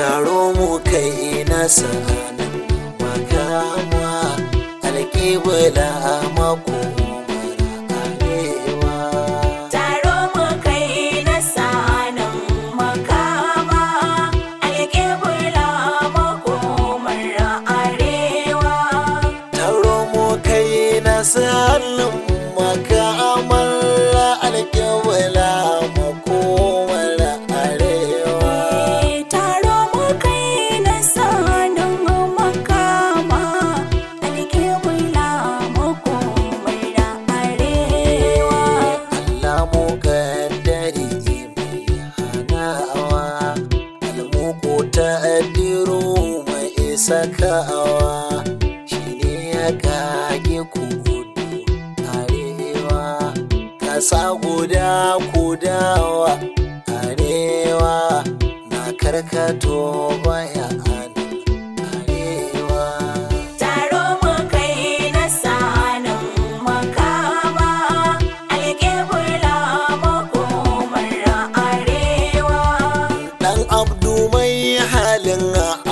taro mu kai na sa'anin makama alƙibla mako arewa Taro mu kai na sanin makama alƙibla makomar arewa. taro mu kai na sa'anin makamar alƙibla makomar arewa Taro mu kai na sanin makama alƙibla makomar arewa. Allah mu kaddari mai hanawa almuku ta addiru mai sakawa shi ne ya kage kudu arewa kasa guda kudawa arewa na karkato baya arewa Taro mu kai na sanin makama alƙibla makomar arewa. Dan abdu mai halin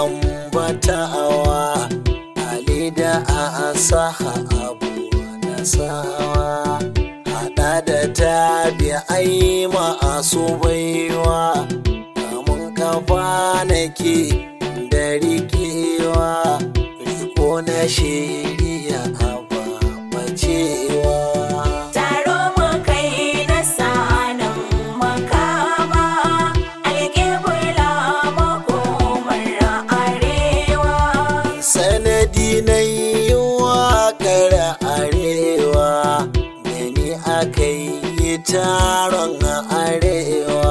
ambatawa Ali da asaha abu nasawa Hada da tabi'ai masu baiwa Kamun kafa nake da rikewa Riko na shiriya a bacewa Taro mu kai na sanin makama alƙibla makomar arewa. sanadi na yi waƙar arewa da ni aka yi taron arewa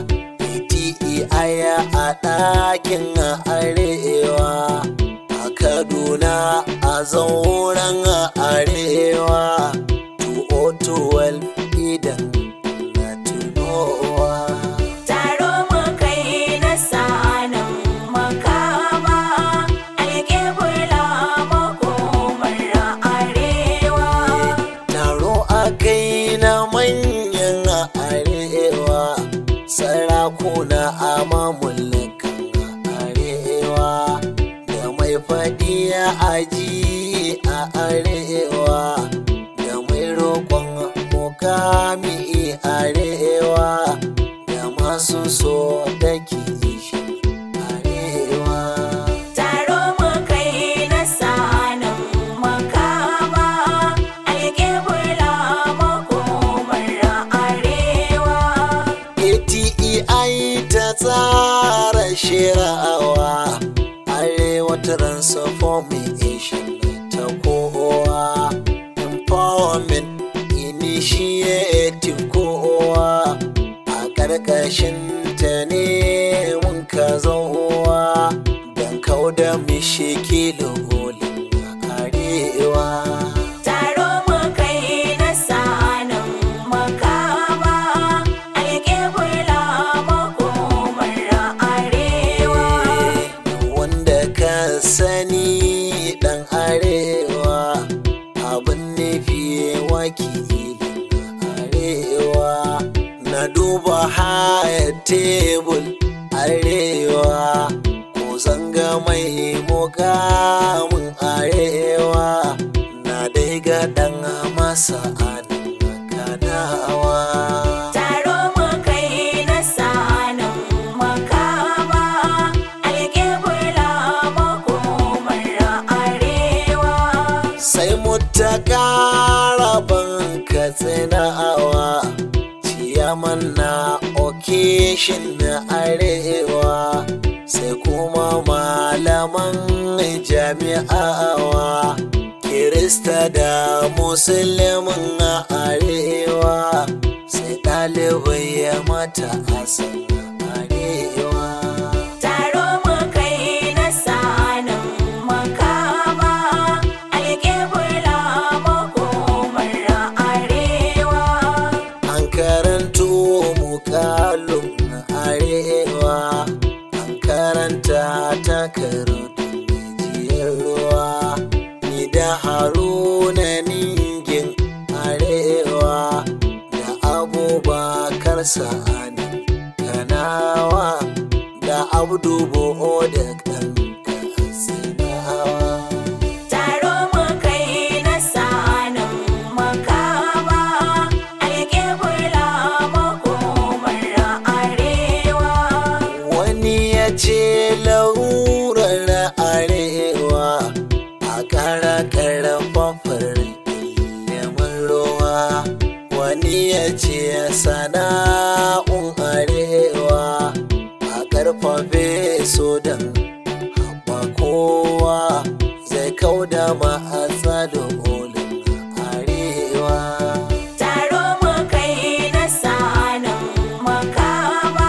iti aya a ɗakin arewa a kaduna a zauren arewa tu'otuwal idan na tunowa Taro mu kai na sanin makama alƙibla makomar arewa. taro a kai na manyan arewa sarakuna a mamulakan arewa da mai faɗi a aji a arewa da mai roƙon mukami arewa da masu so da kishi arewa Taro mu kai na sanin makama alƙibla makomar arewa. ATEI ta tsara shirawa Arewa Transformation ta kowa Empowerment Initiative kowa A ƙarƙashin ta ne mun ka zauwa Don kauda mishikilin arewa Taro mu kai na sanin makama alƙibla makomar arewa. wanda ka sani dan arewa abin nufi wakilin arewa na duba haya tebul arewa ko zanga mai mukamin arewa na dai ga dan masa kanawa Taro mu kai na sanin makama alƙibla makomar arewa. sai mu ta ƙara ban katsinawa ciyaman na okeshin na arewa sai kuma malaman jami'awa kirista da musulmin a arewa sai ɗalibai ya mata asan arewa Taro mu kai na sanin makama alƙibla makomar arewa. an karanto mukalum na arewa an karanta takardun jiyar ruwa ni da haruna ningin arewa da abubakar sa'ani kanawa da abdu bo'o wani ya ce sana'un arewa a karfafe su don haɓa kowa zai kauda matsalolin arewa Taro mu kai na sanin makama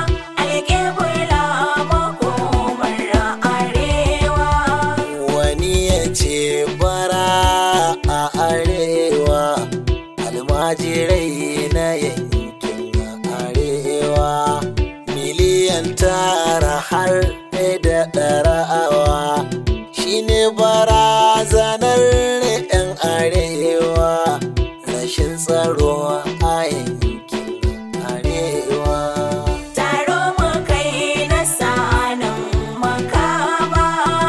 alƙibla makomar arewa. wani ya ce bara a arewa almajirai na yankin arewa miliyan tara har da ɗarawa shine barazanar 'yan arewa rashin tsaro a yankin arewa Taro mu kai na sanin makama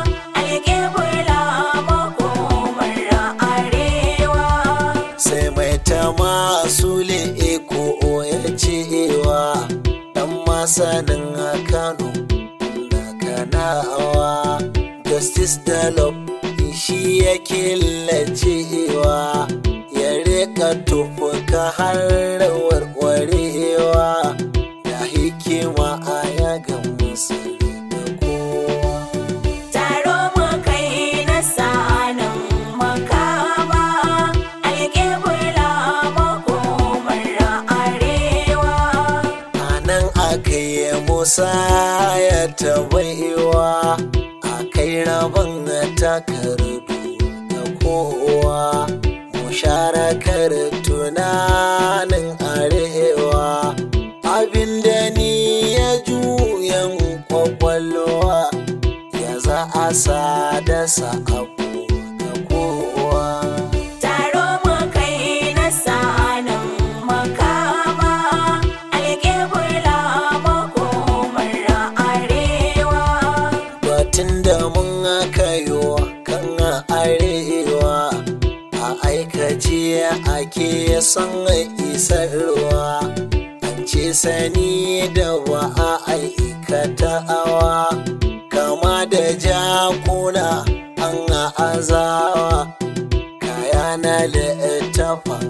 alƙibla makomar arewa. sai mai ta masu ko ya cewa dan masanin kano na kanawa justice dalop shi ya killacewa ya rika tufuka har warwarewa da hikima a yagan musu da kowa Taro mu kai na sanin makama alƙibla makomar arewa. a nan aka yi musa ya tabaiwa a kai rabon takardu ga kowa musharakar tunanin arewa abinda ni ya juyan kwakwalwa ya za a sada abu ga kowa Taro mu kai na sanin makama alƙibla makomar arewa. batun da mun kayo kan arewa a aikace ake son isarwa an ce sani da wa a aikatawa kama da jakuna an azawa kaya na littafin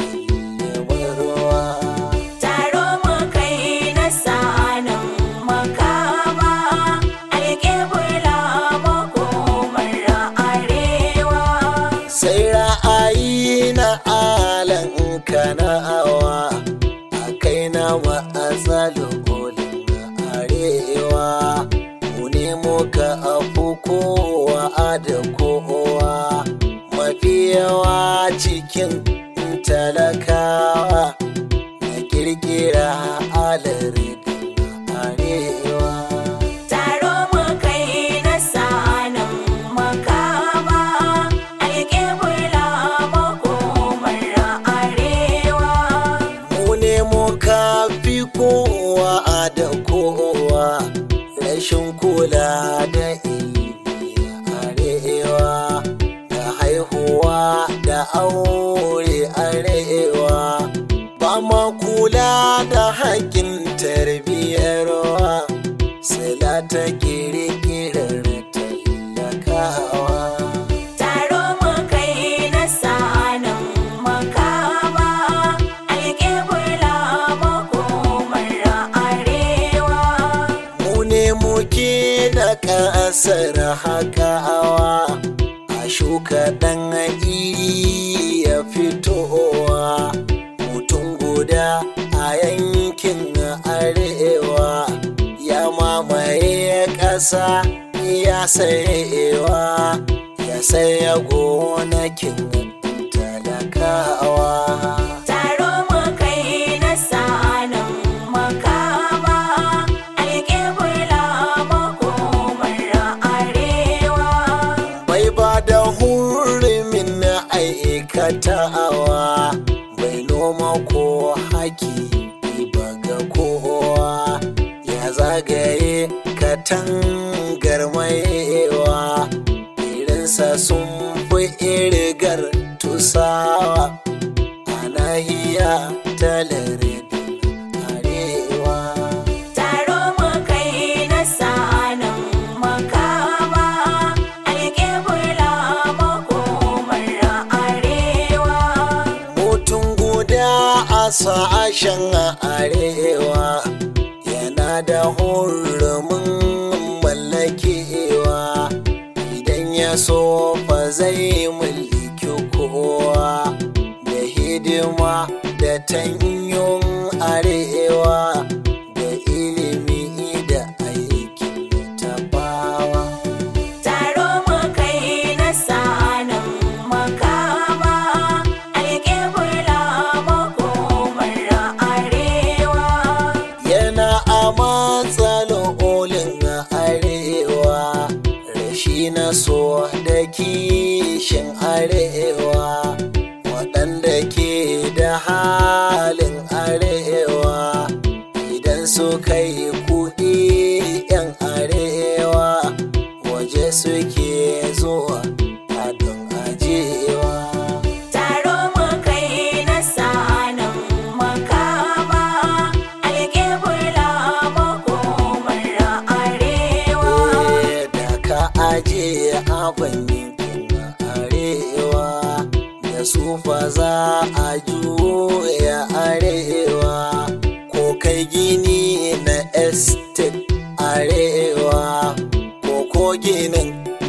ruwa Taro mu kai na sanin makama alƙibla makomar arewa. sai ra'ayi na alan kana'awa a kai na matsalolin arewa mu ne muka afu kowa da kowa mafi yawa cikin talakawa na kirkira alarin arewa Taro mu kai na sanin makama alƙibla makomar arewa. mu ne muka fi kowa da kowa rashin kula da ilimi arewa da haihuwa da aure arewa ba ma kula da haƙƙin tarbiyyarwa sila ta ƙirƙirar talakawa Taro mu kai na sanin makama alƙibla makomar arewa. mu ne muke da ƙasar hakawa a shuka ɗan iri ya fitowa mutum guda a yankin arewa ya mamaye ƙasa ya sayewa ya saya gonakin talakawa Taro mu kai na sanin makama alƙibla makomar arewa. bai ba da hurumin aikatawa bai noma ko haki ba ga kowa ya zagaye katangar maiwa irinsa sun fi irgar tusawa a nahiya talarin arewa Taro mu kai na sanin makama alƙibla makomar arewa. mutum guda a sashen arewa yana da hurumin mallakewa idan ya so fa zai mulki kowa da hidima da tanyon arewa da ilimi da aikin tabawa Taro mu kai na sanin makama, alƙibla makomar arewa. yana a matsalolin arewa rashi na so da kishin arewa waɗanda ke da halin arewa idan suka yi kuɗi 'yan arewa waje suke zuwa a don ajewa Taro mu kai na sanin makama, alƙibla makomar arewa. da ka aje abin yankin arewa da su fa za a juya arewa ko kai gini na estate arewa ko ko ginin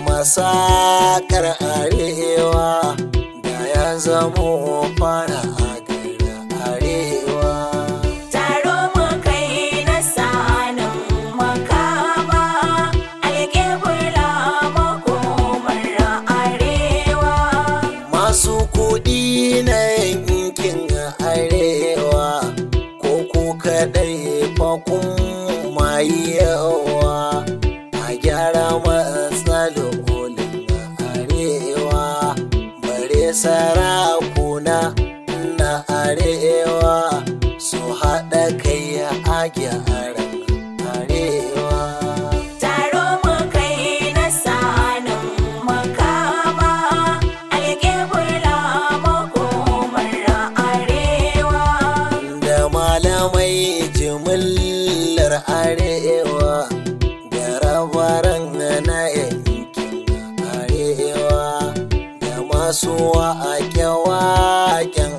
masakar arewa da ya zamo fara a garin arewa Taro mu kai na sanin makama, alƙibla makomar arewa. masu kuɗi na yankin arewa ko ku kaɗai fa kun mayi yawa a gyara matsalolin arewa bare sarakuna na arewa su haɗa kai a gyaran arewa Taro mu kai na sanin makama, alƙibla makomar arewa. da malamai jimillar arewa da rabaran na yankin arewa da masu wake-waken